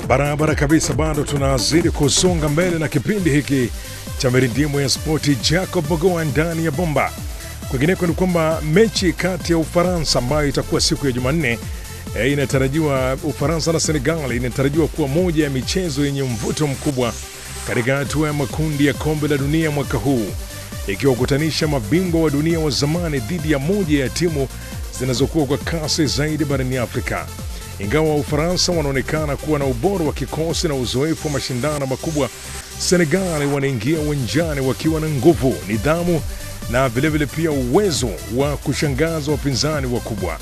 Barabara kabisa, bado tunazidi kusonga mbele na kipindi hiki cha mirindimu ya spoti. Jacob Mogoa ndani ya bomba. Kwingineko ni kwamba mechi kati ya Ufaransa ambayo itakuwa siku ya Jumanne e, inatarajiwa Ufaransa na Senegal inatarajiwa kuwa moja ya michezo yenye mvuto mkubwa katika hatua ya makundi ya kombe la dunia mwaka huu, ikiwakutanisha mabingwa wa dunia wa zamani dhidi ya moja ya timu zinazokuwa kwa kasi zaidi barani Afrika. Ingawa Ufaransa wanaonekana kuwa na ubora wa kikosi na uzoefu wa mashindano makubwa, Senegal wanaingia uwanjani wakiwa na nguvu, nidhamu na vilevile pia uwezo wa kushangaza wapinzani wakubwa.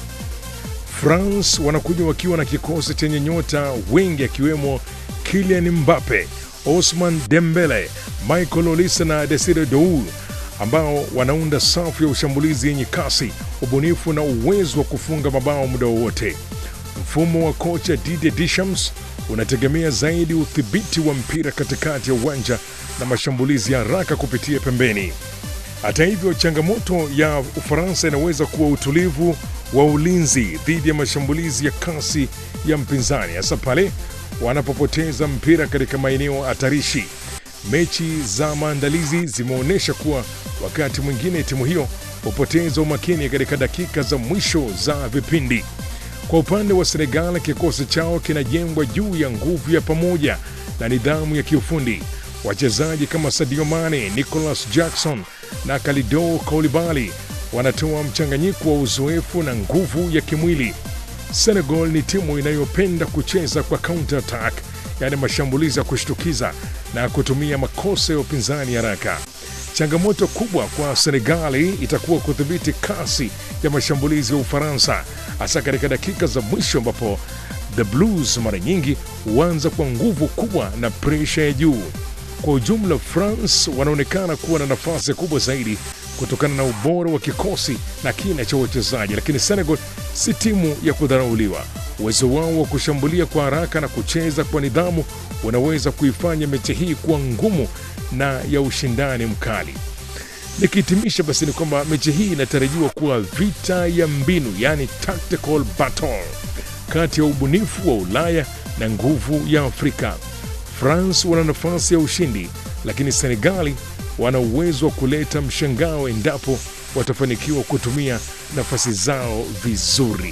France wanakuja wakiwa na kikosi chenye nyota wengi akiwemo Kylian Mbappe, Osman Dembele, Michael Olise na Desire Doul ambao wanaunda safu ya ushambulizi yenye kasi, ubunifu na uwezo wa kufunga mabao muda wowote. Mfumo wa kocha Didier Deschamps unategemea zaidi udhibiti wa mpira katikati ya uwanja na mashambulizi ya haraka kupitia pembeni. Hata hivyo, changamoto ya Ufaransa inaweza kuwa utulivu wa ulinzi dhidi ya mashambulizi ya kasi ya mpinzani, hasa pale wanapopoteza mpira katika maeneo hatarishi. Mechi za maandalizi zimeonyesha kuwa wakati mwingine timu hiyo hupoteza umakini katika dakika za mwisho za vipindi. Kwa upande wa Senegal, kikosi chao kinajengwa juu ya nguvu ya pamoja na nidhamu ya kiufundi. Wachezaji kama Sadio Mane, Nicolas Jackson na Kalidou Koulibaly wanatoa mchanganyiko wa uzoefu na nguvu ya kimwili. Senegal ni timu inayopenda kucheza kwa counter attack, yaani mashambulizi ya kushtukiza na kutumia makosa ya upinzani haraka. Changamoto kubwa kwa Senegali itakuwa kudhibiti kasi ya mashambulizi ya Ufaransa, hasa katika dakika za mwisho ambapo the Blues mara nyingi huanza kwa nguvu kubwa na presha ya juu. Kwa ujumla, France wanaonekana kuwa na nafasi kubwa zaidi kutokana na ubora wa kikosi na kina cha wachezaji, lakini Senegal si timu ya kudharauliwa. Uwezo wao wa kushambulia kwa haraka na kucheza kwa nidhamu unaweza kuifanya mechi hii kuwa ngumu na ya ushindani mkali. Nikihitimisha basi ni kwamba mechi hii inatarajiwa kuwa vita ya mbinu, yani tactical battle, kati ya ubunifu wa Ulaya na nguvu ya Afrika. France wana nafasi ya ushindi, lakini Senegali wana uwezo wa kuleta mshangao endapo watafanikiwa kutumia nafasi zao vizuri.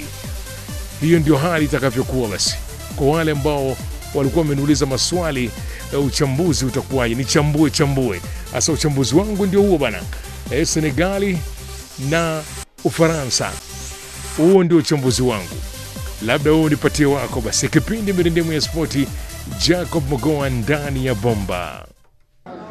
Hiyo ndio hali itakavyokuwa. Basi kwa wale ambao walikuwa wameniuliza maswali ya uchambuzi utakuwaje, nichambue chambue. Sasa uchambuzi wangu ndio huo bana, e, Senegali na Ufaransa, huo ndio uchambuzi wangu. Labda wewe unipatie wako. Basi kipindi mirindemu ya spoti, Jacob Mogoa ndani ya bomba.